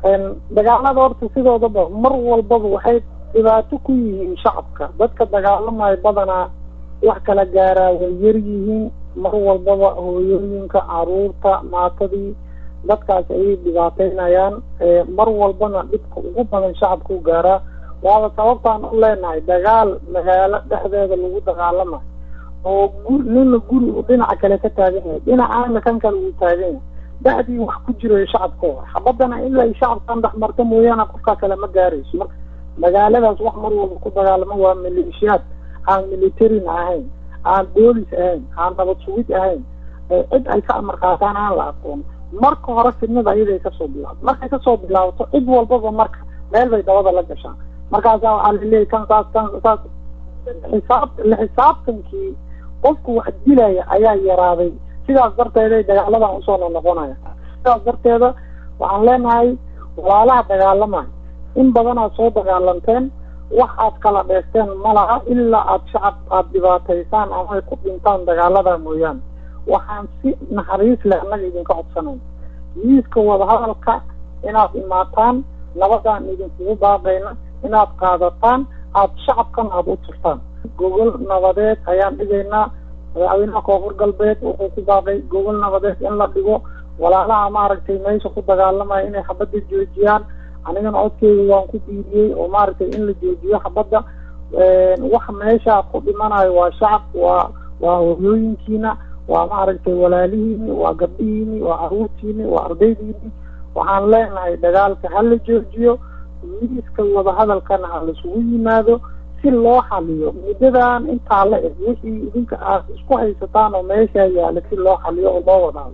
dagaalada horta sidoodaba mar walbaba waxay dhibaato ku yihiin shacabka dadka dagaalamayo badanaa wax kala gaaraa way yar yihiin mar walbaba hooyooyinka caruurta maatadii dadkaas ayay dhibaateynayaan mar walbana dhibka ugu badan shacabka u gaaraa waaba sababtaan u leenahay dagaal magaalo dhexdeeda lagu dagaalamayo oo guri nina guri uu dhinaca kale ka taagan yahay dhinacaana kan kale uu taagan yahay da'dii wax ku jirayo shacabkooda xabadana ilaa ay shacabkan dhex marta mooyaane qofkaa kale ma gaarayso marka magaaladaas wax mar walba ku dagaalamo waa maleeshiyaad aan militarin ahayn aan boolis ahayn aan nabad sugid ahayn cid ay ka amar qaataan aan la aqoon marka hore fidnada ayaday kasoo bilaabto markay kasoo bilaabato cid walbaba marka meel bay dabada la gashaan markaasaa waxaa laleeyahy kan saas kan saas xisaab la xisaabtankii qofku wax dilaya ayaa yaraaday sidaas darteeday dagaaladan usoo noqnoqonaya sidaas darteeda waxaan leenahay walaalaha dagaalamayo in badanaad soo dagaalanteen wax aad kala dheesteen malaha ilaa aad shacab aada dhibaataysaan ama ay ku dhintaan dagaalada mooyaane waxaan si naxariis leh annaga idinka codsanayn miiska wadahadalka inaad imaataan nabadaan idinkugu baaqayna inaad qaadataan aada shacabkan aada u turtaan gogol nabadeed ayaan dhigaynaa madaxweynaha koonfur galbeed wuxuu ku baaqay gogol nabadeed in la dhigo walaalaha maaragtay meesha ku dagaalamaya inay xabadda joojiyaan anigana codkeyga waan ku diidiyey oo maaragtay in la joojiyo xabadda wax meesha ku dhimanayo waa shacab waa waa hoyooyinkiina waa maaragtay walaalihiini waa gabdhihiini waa caruurtiini waa ardaydiini waxaan leenahay dagaalka ha la joojiyo miiska wadahadalkana ha laisugu yimaado si loo xaliyo muddadan intaa la eg wixii idinka aad isku haysataan oo meeshaa yaala si loo xaliyo oo loo wadaado